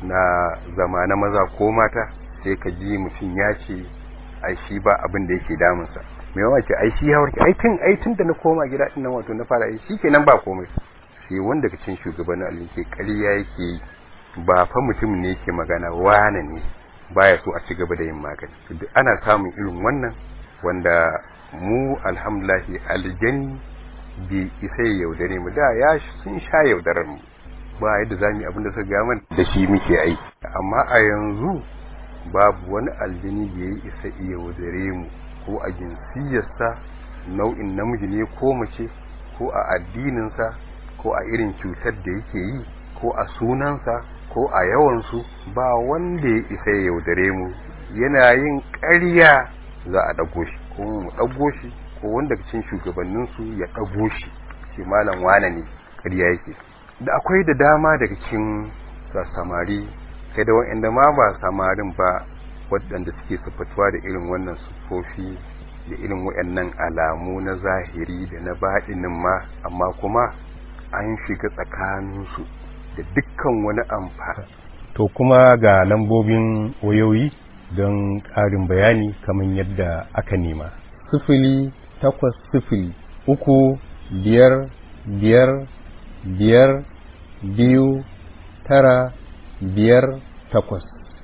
S3: na zama na maza ko mata sai ka ji mutum ya ce ai shi ba abin da yake damunsa mai yawa ce ai shi ya warke ai tun ai tun da na koma gida din nan wato na fara ai shi kenan ba komai sai wanda ka cin shugabannin Allah ke ƙarya yake yi ba fa mutum ne yake magana wane ne baya so a ci gaba da yin magani duk ana samun irin wannan wanda mu alhamdulillah aljani bai isa ya yaudare mu da ya sun sha yaudarar mu ba yadda za mu yi abin da suka gama da shi muke aiki amma a yanzu babu wani aljini da ya isa iya yaudare mu ko a jinsiyarsa nau'in namiji ne ko mace ko a addininsa ko a irin cutar da yake yi ko a sunansa ko a yawansu ba wanda ya isa ya yaudare mu yana yin ƙarya za a ɗago shi ko mu ɗago shi ko wanda cikin shugabanninsu ya ɗago shi shi malam wane ne ƙarya yake da akwai da dama daga cikin samari kai da wa'anda ma ba samarin ba waɗanda suke siffatuwa da irin wannan siffofi da irin waɗannan alamu na zahiri da na baɗinin ma amma kuma an shiga tsakaninsu da dukkan wani amfani
S2: to kuma ga lambobin wayoyi don ƙarin bayani kamar yadda aka nema sifili takwas sifili uku biyar biyar biyar biyu tara biyar takwas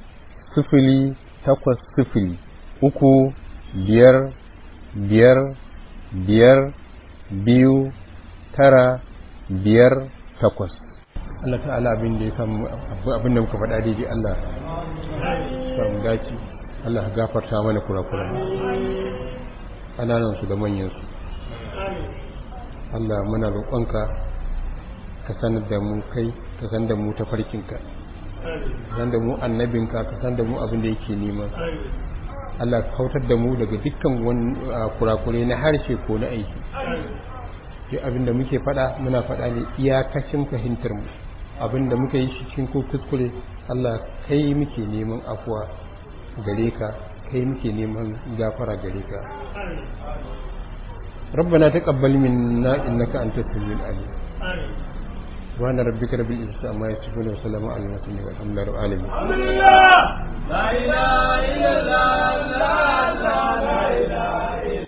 S2: sifili takwas sifili uku biyar biyar biyar biyu tara biyar takwas Allah ta'ala abin da ya samu abin da muka faɗa daidai Allah samu dace Allah ya gafarta mana kurakuran ƙananan su da manyan su Allah muna roƙonka ka sanar da mu kai ka san da mu tafarkinka ka san da mu annabinka ka san da mu abin da yake nema Allah ka kautar da mu daga dukkan wani kurakure na harshe ko na aiki duk abin da muke faɗa muna faɗa ne iyakacin fahimtar mu abin da muka yi shi cikin ko kuskure Allah kai muke neman afuwa gare ka kai muke neman gafara gare ka ربنا تقبل منا انك انت السميع العليم سبحان ربك رب العزة عما يصفون وسلام على المرسلين والحمد لله رب العالمين
S1: لا إله إلا الله لا لا لا إله